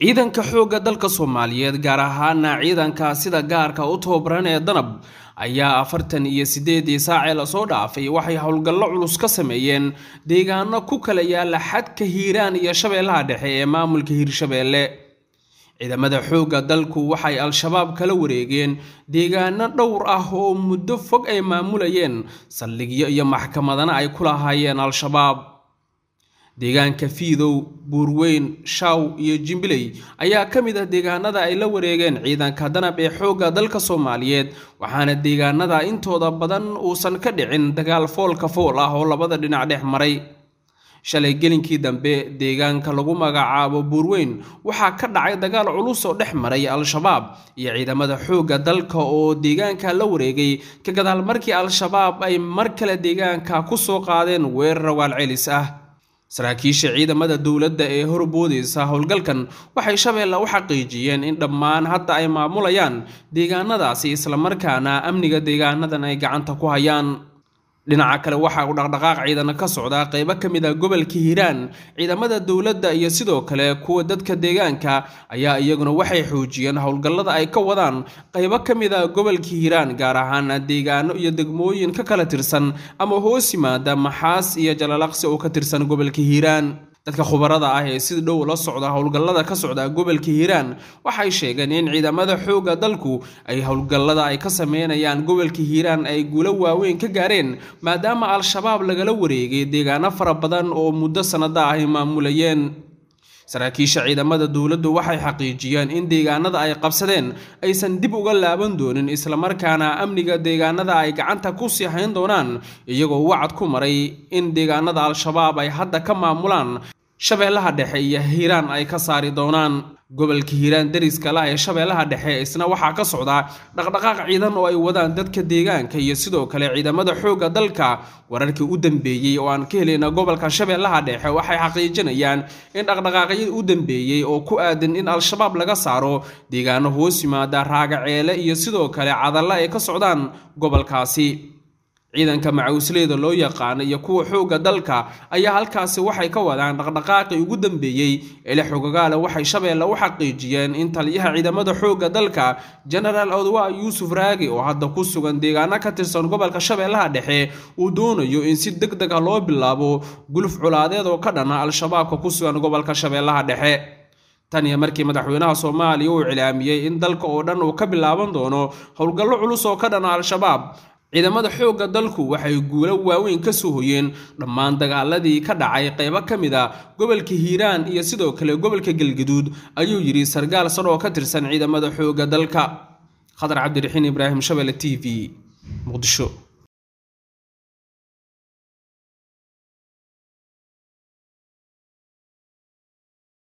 ciidanka xoogga dalka soomaaliyeed gaar ahaana ciidanka sida gaarka u tababaran ee danab ayaa afartan iyo sideedii saacee lasoo dhaafay waxay howlgallo culus ka sameeyeen deegaano ku kala yaala xadka hiiraan iyo shabeellaha dhexe ee maamulka hiirshabeelle ciidamada xoogga dalku waxay al-shabaab kala wareegeen deegaano dhowr ah oo muddo fog ay maamulayeen saldhigyo iyo maxkamadana ay ku lahaayeen al-shabaab deegaanka fiidow buurweyn shaw iyo jimbiley ayaa ka mid ah deegaanada ay la wareegeen ciidanka danab ee xoogga dalka soomaaliyeed waxaana deegaanada intooda badan uusan ka dhicin dagaal foolka fool ah oo labada dhinac dhex maray shalay gelinkii dambe deegaanka lagu magacaabo buurweyn waxaa ka dhacay dagaal culus oo dhex maray al-shabaab iyo ciidamada xoogga dalka oo deegaanka la wareegay ka gadaal markii al-shabaab ay mar kale deegaanka ku soo qaadeen weerar rawaal celis ah saraakiisha ciidamada dowladda ee horboodaysa howlgalkan waxay shabeelle u xaqiijiyeen in dhammaan hadda ay maamulayaan deegaanadaasi islamarkaana amniga deegaanadan ay gacanta ku hayaan dhinaca kale waxa uu dhaqdhaqaaq ciidana ka socdaa qeybo ka mid a gobolka hiiraan ciidamada dowladda iyo sidoo kale kuwa dadka deegaanka ayaa iyaguna waxay xoojiyeen howlgallada ay ka wadaan qeybo ka mid a gobolka hiiraan gaar ahaan deegaano iyo degmooyin ka kala tirsan ama hoos yimaada maxaas iyo jalalaqsi oo ka tirsan gobolka hiiraan dadka khubarada ah ee si dhow la socda howlgallada ka socda gobolka hiiraan waxay sheegeen in ciidamada xoogga dalku ay howlgallada ay ka sameynayaan gobolka hiiraan ay guulo waaweyn ka gaareen maadaama al-shabaab lagala wareegay deegaano fara badan oo muddo sannada ah ay maamulayeen saraakiisha ciidamada dowladdu waxay xaqiijiyeen in deegaanada ay qabsadeen aysan dib uga laaban doonin islamarkaana amniga deegaanada ay gacanta ku sii hayn doonaan iyagoo wacad ku maray in deegaanada al-shabaab ay hadda ka maamulaan shabeellaha dhexe iyo hiiraan ay ka saari doonaan gobolka hiiraan deriska lah ee shabeellaha dhexe isna waxaa ka socda dhaqdhaqaaq ciidan oo ay wadaan dadka deegaanka iyo sidoo kale ciidamada xoogga dalka wararkii u dambeeyey oo aan ka helayna gobolka shabeellaha dhexe waxay xaqiijinayaan in dhaqdhaqaaqyadii u dambeeyey oo ku aadan in al-shabaab laga saaro deegaano hoos yimaada raagaceele iyo sidoo kale cadalla ay ka socdaan gobolkaasi ciidanka macawisleyda loo yaqaano iyo kuwa xoogga dalka ayaa halkaasi waxay ka wadaan dhaqdhaqaaqii ugu dambeeyey ele xogagaale waxay shabeelle u xaqiijiyeen in taliyaha ciidamada xoogga dalka genaraal odwa yuusuf raagi oo hadda ku sugan deegaano ka tirsan gobolka shabeellaha dhexe uu doonayo in si deg deg ah loo bilaabo guluf culaadeed oo ka dhana al-shabaabka ku sugan gobolka shabeellaha dhexe tan iyo markii madaxweynaha soomaaliya uu cilaamiyey in dalka oo dhan uu ka bilaaban doono howlgallo culus oo ka dhana al-shabaab ciidamada xoogga dalku waxay guulo waaweyn ka soo hoyeen dhammaan dagaaladii ka dhacay qaybo ka mid a gobolka hiiraan iyo sidoo kale gobolka galgaduud ayuu yidhi sargaal sar oo ka tirsan ciidamada xoogga dalka khadar cabdiraxiin ibraahim shabele t v muqdisho